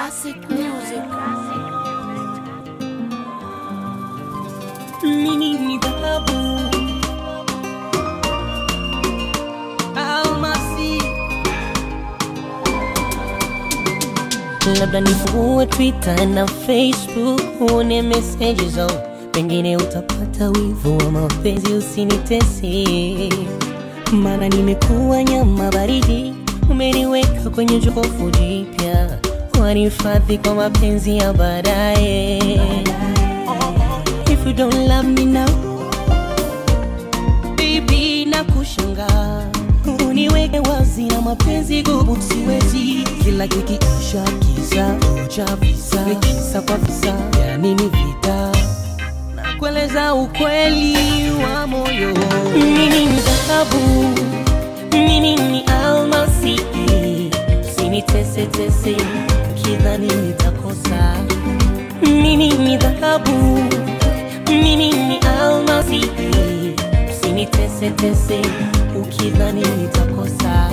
Classic music. Mimi ni dhahabu almasi, labda nifungue Twitter na Facebook uone messages zao, pengine utapata wivu wa mapenzi, usinitese maana nimekuwa nyama baridi, umeniweka kwenye jokofu jipya, wanihifadhi kwa mapenzi ya baadaye. If you don't love me now, baby, na kushanga uniweke wazi na mapenzi gubu, siwezi kila kikiisha kisa cha visa kisa kwa visa, ya nini vita na kueleza ukweli wa moyo. Mimi ni dhahabu, mimi ni almasi, usinitese tese kidhani nitakosa. Mimi ni dhahabu, mimi ni almasi, usinitese tese ukidhani nitakosa.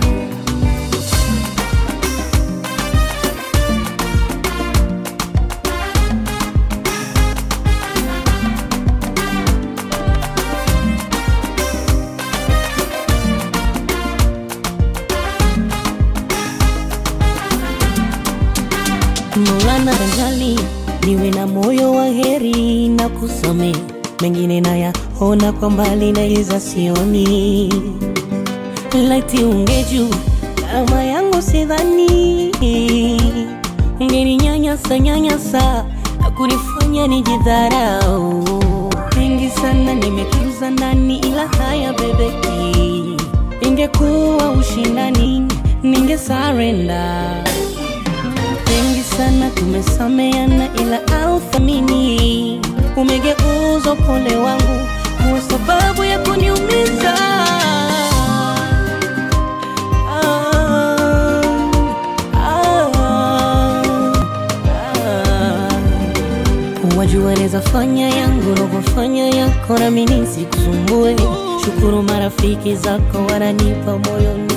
Maulana anjali niwe na moyo wa heri na kusame mengine nayaona kwa mbali naiza sioni laiti ungeju kama yangu sidhani ungeninyanyasa nyanyasa na kunifanya nijidharau mengi sana nimetuza ndani ila haya bebeki ingekuwa ushindani ningesarenda mengi sana tumesameana, ila authamini umegeuza upole wangu kuwa sababu ya kuniumiza. Ah, ah, ah. Wajua neza fanya yangu na kufanya yako, nami nisikusumbue. Shukuru marafiki zako wananipa moyo